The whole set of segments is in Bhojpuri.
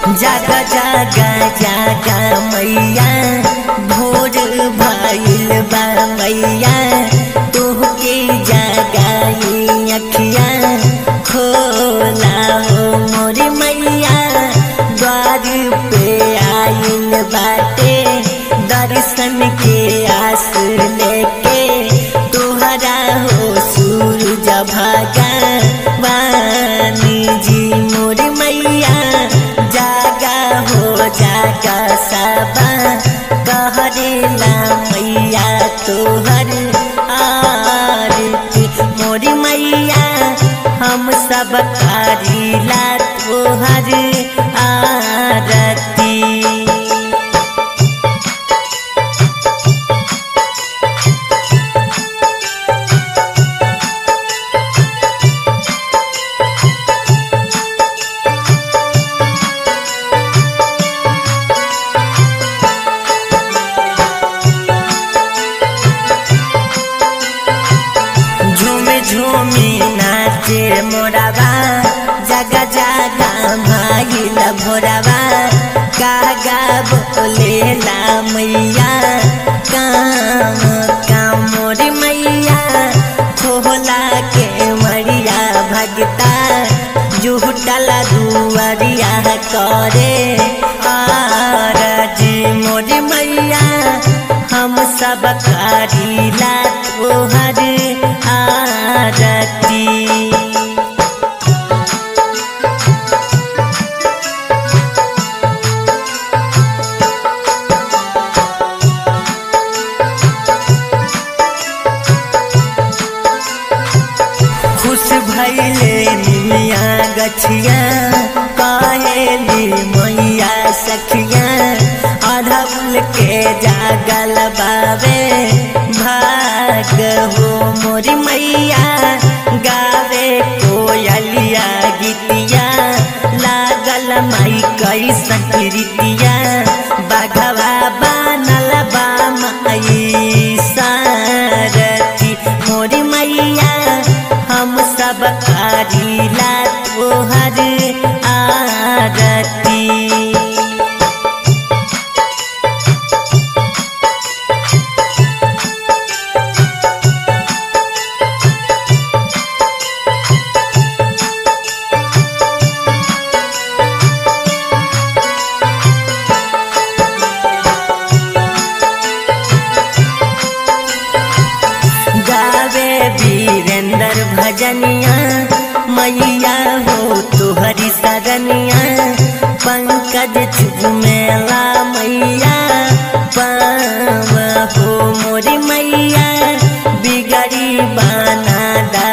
जागा जागा जागा मैया भोर भइल बा मैया तोहके जागाई अखिया खोला हो मोरी मैया द्वार पे आइल बाटे दर्शन के आस लेके तोहरा हो सूरज भगवानी जी मोर मैया जागा हो जागा सबा कहरेला मैया तोहर आरती मोर मैया हम सब करीला तोहर आरती झूमी झूमी नाचे मोराबा जगा जगा भागिल भोराबा कागा बोलेला मैया काम काम मोरी मैया खोला के मरिया भगता जुटला दुआरिया करे आरजी मोरी मैया हम सब करीला तोहर आरती खुश भैले निमिया गछिया कहेली मैया सखिया अधौल के जागल बाबे भाग हो मोरी मैया गावे कोयलिया गीतिया लागल माई कैसन रीतिया बाघवा बनल बा माई सारथी मोरी मैया हम सब करीला तोहर आरती गावे वीरेंद्र भजनिया मैया हो तुहरी सरनिया पंकज झूमेला मैया पाव हो मोरी मैया बिगड़ी बना दा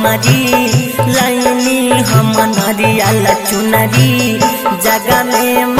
हमारी लाइनी हम नरियल चुनरी जगह में